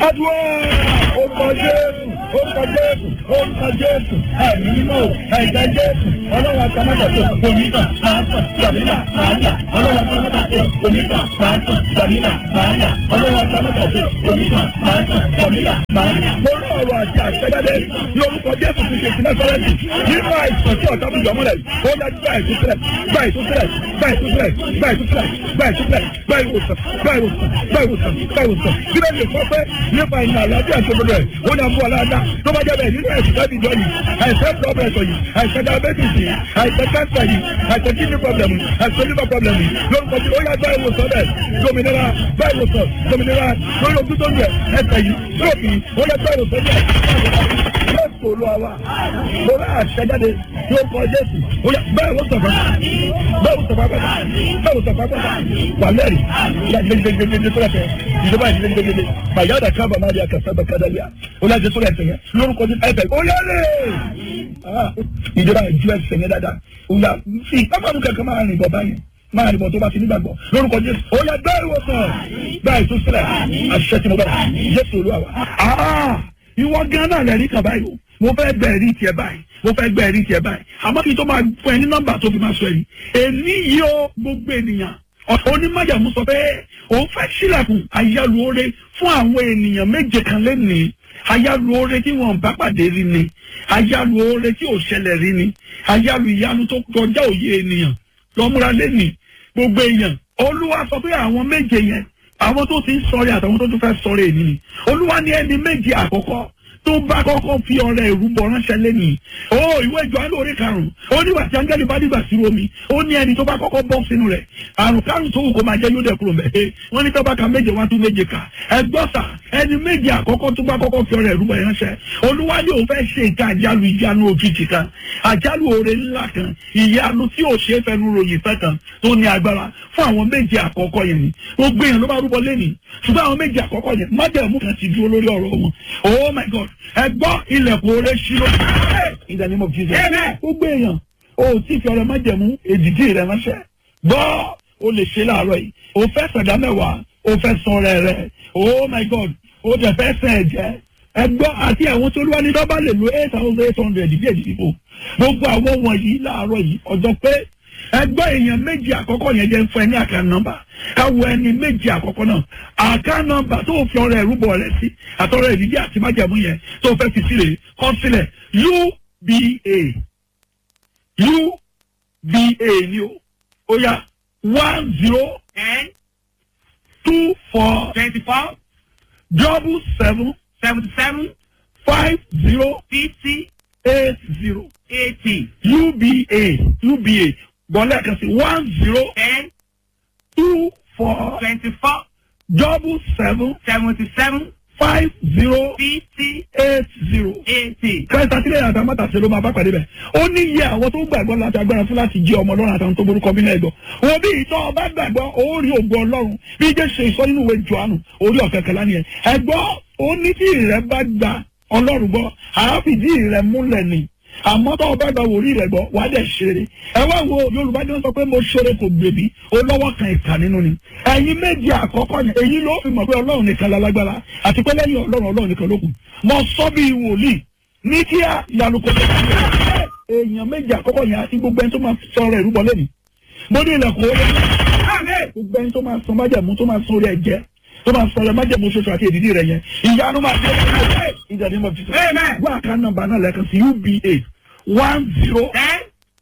adúlọ́ orúkọ jésù orúkọ jésù orúkọ jésù ẹ̀mí mímọ́ ẹ̀jẹ̀ jésù ọlọ́run àtàmọ́tàtò onígbà máa tàn gbàmílà máa yà ọlọ́run àtàmọ́tàtò onígbà máa tàn gbàmílà máa yà ọlọ́run àtàmọ́tàtò onígbà máa tàn gbàmílà máa yà. mo rí ọ̀rọ̀ àti àṣẹjáde ní orúkọ jésù ti ṣe ìpínlẹ̀ sọ́lẹ́tì nínú àìsàn tí ọ̀tá bùjọ́ mọ́lẹ̀ ó yá gbà ìtúsílẹ̀ gbà ìtúsílẹ̀ gbà ìtúsílẹ̀ gbà ìtúsílẹ̀ gbà ìtúsílẹ̀ gbà ìwòsàn gbà ìwòsàn gbà ìwòsàn gbà ìwòsàn bí bẹ́ẹ̀ lè sọ pé nípa ìnà àlàáfíà tó gbọdọ̀ ẹ̀ ó ní àmú ọ̀làdá tó bá jẹ́ bẹ́ẹ̀ nínú ẹ̀sìn tẹ́bi jọ yìí àìsàn pọ́blẹ̀sọ̀ yìí àìsàn diabetes yìí àìsàn cancer yìí àìsàn kidney problem yìí àìsàn liver problem yìí lórúkọ tí ó yá gbá ìwòsàn bẹ́ẹ̀ dominira gbá ìwòsàn dominira lórí ojú tó ń yẹ ẹsẹ̀ yìí stroke yìí ó yá gbá ìwòsàn bẹ́ẹ̀ jésù olúwa mo rà àṣẹjáde tí ó kọ jésù ó yá bẹ́ẹ̀ wò sọ̀fà bẹ́ẹ̀ wò sọ̀fà pẹ́ta bẹ́ẹ̀ wò sọ̀fà pẹ́ta wà lẹ́rì ìyá gbẹgbẹgbẹgbẹ tó lẹ́fẹ̀ẹ́ ìjọba ìdílé gbẹgbẹgbẹ bàyá ọ̀dà kábà má di àkàtà bẹ kádàlíà ó lájẹ sórí ẹsẹ̀ yẹn lórúkọ ní ẹsẹ̀ ó yá lè ìjọba ìjú ẹsẹ̀ yẹn dáadáa ó yá sí pápánu kẹ̀kẹ́ máa rìn bọ̀ báyìí máa rìn bọ̀ tó bá ti nígbàgbọ́ lórúkọ jésù ó yá gbẹ́ ìwòsàn gbẹ́ ìtúsílẹ̀ àṣẹ tí mo bá jésù olúwa wa ìwọ gan náà lẹ́rìí kan báyìí o mo fẹ́ gbẹ ẹ̀rí tiẹ̀ báyìí mo fẹ́ gbẹ ẹ̀rí tiẹ̀ báyìí àmọ́ kí n tó máa fún ẹ ní nọ́mbà tó fi máa sọ ẹ̀rí èmi yìí ó gbogbo ènìyàn onímọ̀jàmú sọ pé òun fẹ́ sílẹ̀kùn àyálù oore fún àwọn ènìyàn méje kan lẹ́nìí àyálù oore tí wọn bá pàdé rí ni àyálù oore tí ò ṣẹlẹ̀ rí ni àyálù ìyanu tó kọjá òye ènìyàn lọ́múra lẹ́nìí gbogbo èèyàn olúwa sọ pé àwọn méje yẹn àwọn tó ti ń sọrí àtàwọn tó tún fẹ́ sọrí èyí ni olúwa ní ẹni méje àkọ́kọ́ tó bá kọ́kọ́ fi ọ̀rẹ́ ìrúbọ ránṣẹ́ lẹ́nìí ó ìwé ìjọ alóore karùn-ún ó nígbà tí áńgẹ́lì bá dìgbà sí omi ó ní ẹni tó bá kọ́kọ́ bọ́ sínú rẹ̀ àrùn karùn-ún tó wù kó máa jẹ́ yóò dẹ̀ kúrò mẹ́ wọ́n ní tó bá ka méje wá tún méje kà ẹgbọ́n sà ẹni méje àkọ́kọ́ tó bá kọ́kọ́ fi ọ̀rẹ́ ìrúbọ ránṣẹ́ olúwa ní òun fẹ́ ṣe ìka àjálù ìyanu òjijì kan àjálù oore ńlá kan ìyanu tí ò ṣe é fẹnu ròyìn fẹ́ kan tó ní agbára fún àwọn méje àkọ́kọ́ yẹn ni gbogbo èèyàn ló bá rúbọ lẹ́nìí ṣùgbọ́n àwọn méje àkọ́kọ́ yẹn májẹ̀mú kan ti dúró lórí ọ̀rọ̀ wọn oh my god ẹ gbọ́ ilẹ̀kùn oore ṣírò in the name of jesus gbogbo èèyàn o ti fi ọ̀rọ̀ májẹ̀mú èdìdí rẹ ránṣẹ́ gbọ́ o lè ṣe láàárọ̀ yìí o fẹ́ sọ̀dá mẹ́wàá o fẹ́ san ọrẹ rẹ oh my god o dẹ̀ fẹ́ sẹ̀ ẹ̀jẹ̀ ẹ gbọ́ àti àwọn tó lúwa ní dọ́bà lè lo eight thousand eight hundred bí èdè ìbò gbogbo àwọn wọ̀nyí láàárọ̀ yìí ọjọ́ pé ẹgbẹ́ èèyàn méjì àkọ́kọ́ yẹn jẹ́ fún ẹ ní àká nọ́mbà káwọ ẹni méjì àkọ́kọ́ náà àká nọ́mbà tó fi ọrẹ ìrúbọ rẹ sí àtọrẹ ìdíje àti májàmú yẹn tó fẹ́ fi sílẹ̀ kọ́ sílẹ̀ uba uba ni o ó yá one zero ten two four twenty-four double seven seventy-seven five zero fifty eight zero eighty uba uba gbọ́lẹ̀ kan sí one zero ten two four twenty-four double seven seventy-seven five zero fifty eight zero. eighty. kẹta sílẹ̀ yàtọ̀ àmọ́tàṣe ló máa bá pàdé bẹ̀. ó ní iye àwọn tó gbàgbọ́ láti agbára fún láti jí ọmọ ọlọ́run àtàwọn tó borúkọ bí náà gbọ́. wo bí ìtọ́ ọba gbàgbọ́ ó rí ògùn ọlọ́run bí jẹ́ ṣe sọ nínú ìwé johannu orí ọ̀kẹ́kẹ́lá nìyẹn. ẹ̀gbọ́ ó ní tí ìrẹ́ bá gba ọlọ́run gbọ́ àáfìdí ìrẹ́ múlẹ̀ ni àmọ́ tó o bá gba wòlíì rẹ̀ gbọ́ wàá dẹ̀ ṣeré ẹ wá wo yorùbá jẹ́ sọ pé mo ṣeré kò gbèbí o lọ́wọ́ kan ìka nínú ni ẹ̀yin méjì àkọ́kọ́ yẹn èyí ló fi mọ̀ pé ọlọ́run nìkan lálágbára àti pé lẹ́yìn ọlọ́run ọlọ́run nìkan ló kù mo sọ bí wòlíì ní kíá ìyanu kò tó kí èèyàn méjì àkọ́kọ́ yẹn àti gbogbo ẹni tó máa sọ̀rọ̀ ìrúbọ lẹ́nu mo ní ilẹ̀kùn orí gbogbo ẹni tó máa sọ májẹ̀mú tó máa sọ orí ẹ̀jẹ̀ tó máa sọ májẹ̀mú ṣoṣo àti èdìdí rẹ̀ yẹn ìyanu máa dé ìjà ní mo fi sọ Amen. wọ́n àká nọ́mbà náà lẹ́ẹ̀kan sí uba one zero ten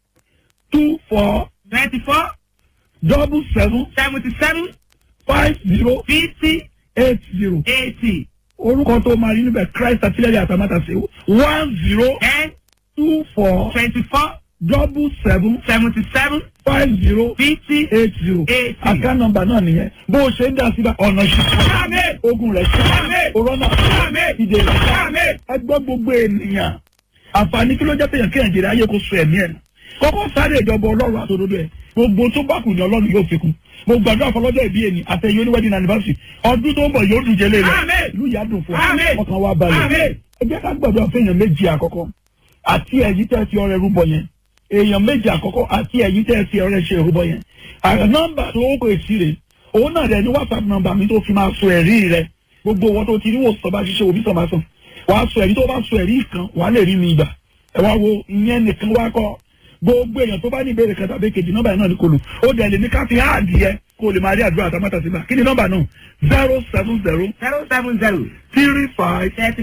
two four twenty-four double seven seventy-seven five zero fifty eight zero eighty orúkọ tó máa rí níbẹ̀ christ àtìlẹ́yìn àtàmátàsé one zero ten two four twenty-four double seven seventy-seven five zero fifty eight zero eighty. àká nọ́mbà náà nìyẹn bó o ṣe ń dá síbẹ̀ ọ̀nà Àmín. ṣe ogun rẹ̀ ṣe Àmín. òrọ́nà Àmín. ìdè rẹ̀ Àmín. ẹgbẹ́ gbogbo ènìyàn àǹfààní kí ló jẹ́ péyàn kéèyàn jèrè ayé kó so ẹ̀mí ẹ̀ nù kọ́kọ́ sáré ìjọba ọlọ́run àtòdodo ẹ̀ gbogbo tó bá kù ní ọlọ́run yóò fi kún mo gbàdúrà fọlọ́jọ́ ìbí ẹni àtẹ̀yẹ oníwẹ́dìn anniversary ọdún tó ń bọ̀ yóò dùn jẹ́lé lọ Àmín. ìlú yà dùn fún Àmín. ọ ọkàn wa balẹ̀ Àmín. ẹ jẹ́ ká gbàdúrà fẹ́yàn méjì àkọ́kọ́ àti ẹ̀yí tẹ́ fi ọrẹ rúbọ yẹn èèyàn méjì àkọ́kọ́ àti ẹ̀yí tẹ́ fi ọrẹ ṣe rúbọ yẹn àrẹ nọ́mbà tó kọ èsì rẹ̀ òun náà rẹ̀ ní whatsapp nọ́mbà mi tó fi máa sọ ẹ̀rí rẹ̀ gbogbo wọn tó ti rí wòsàn bá ṣiṣẹ́ òbí sàn bá sàn wàá sọ ẹ̀rí tó bá sọ ẹ̀rí kan wàá lè rí mi ìgbà ẹ wá wo ìyẹn nìkan wá kọ́ gbogbo èèyàn tó bá ní ìbéèrè kan tàbí kejì nọ́mbà yẹn náà ní kò lù ó dẹ̀ lè ní ká fi áàdì yẹ kó lè máa rí àdúrà àtàmátà sígbà kí ni nọ́mbà náà zero seven zero zero seven zero three five thirty